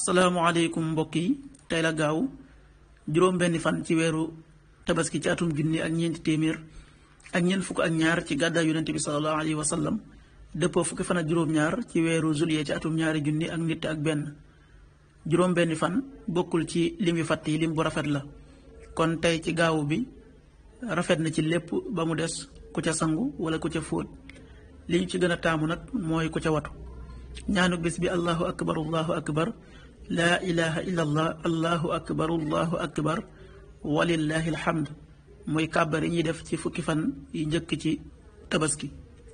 salaamaaleykum mbokk yi tey la gaaw juróom-benni fan ci weeru tabaski ci atum junni ak ñeenti téeméer ak ñeent fukk ak ñaar ci gàddaay yonente bi salallahu alayhi wa sallam dëppoo fukki fan ak juróom-ñaar ci weeru juillet ci atum ñaari junni ak nit ak benn juróom-benni fan bokkul ci lim yu fàtt yi lim bu rafet la kon tey ci gaawu bi rafet na ci lépp ba mu des ku ca sangu wala ku ca fóot li ñu ci gën a taamu nag mooy ku ca watu ñaanu bés bi allahu akbar allahu akbar laa ilaha illa allah allahu akbar allahu akbar walillahi alhamd mooy kàbbar yi ñuy def ci fukki fan yi njëkk ci tabaski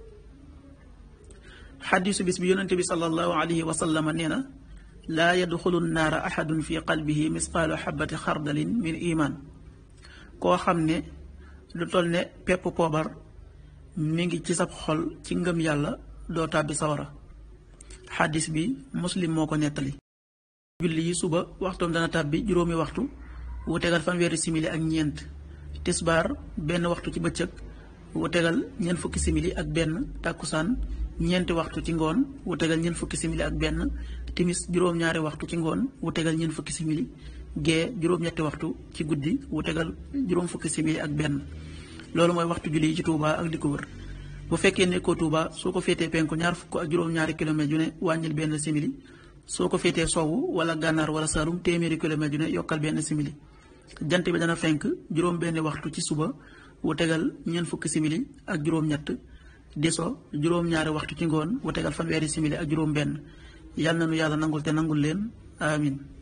xadisu bis bi yonente bi salallahu alayhi wa sallama nee na laa yadxulu naara axadun fi qalbihi misqaalu xabati xardalin min iman koo xam ne lu toll ne pepp poobar mi ngi ci sab xol ci ngëm yàlla doo tàbbi sawara xaddis bi muslim moo ko nettali julli yi suba waxtoom dana tàbbi juróomi waxtu wu tegal fanweeri simili ak ñeent tisbaar benn waxtu ci bëccëg wu tegal ñeent fukki simili ak benn tàkkusaan ñeenti waxtu ci ngoon wu tegal ñeent fukki simili ak benn timis juróom-ñaari waxtu ci ngoon wu tegal ñeent fukki simili gee juróom-ñetti waxtu ci guddi wu tegal juróom fukki simili ak benn loolu mooy waxtu julli yi ci Touba ak di ko wër bu fekkee nekkoo Touba soo ko féetee penku ñaar fukk ak juróom-ñaari kilomètres yu ne wàññil benn simili soo ko féetee sowwu wala gànnaar wala saalum téeméeri kilomètres yu ne yokkal benn simili jant bi dana fenk juróom benn waxtu ci suba wu tegal ñeent fukki simili ak juróom-ñett di so juróom-ñaari waxtu ci ngoon wu tegal fanweeri simili ak juróom benn yàlla na nu yàlla nangul te nangul leen amin